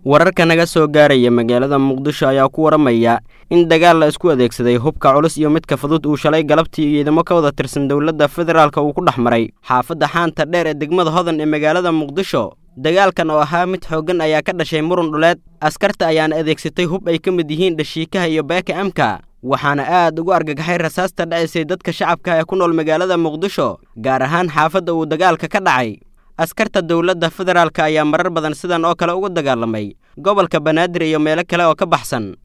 wararka naga soo gaaraya magaalada muqdisho ayaa ku waramaya in dagaal la isku adeegsaday hubka culus iyo midka fudud uu shalay galabtii ciidamo ka wada tirsan dowladda federaalk uu ku dhex maray xaafadda xaanta dheer ee degmada hodan ee magaalada muqdisho dagaalkan oo ahaa mid xooggan ayaa ka dhashay murun dhuleed askarta ayaana adeegsatay hub ay ka mid yihiin dhashiikaha iyo beeka amka waxaana aad ugu argagaxay rasaasta dhacaysay dadka shacabka ee ku nool magaalada muqdisho gaar ahaan xaafadda uu dagaalka ka dhacay askarta dowladda federaalk ayaa marar badan sidan oo kale uga dagaalamay gobolka banaadir iyo meelo kale oo ka baxsan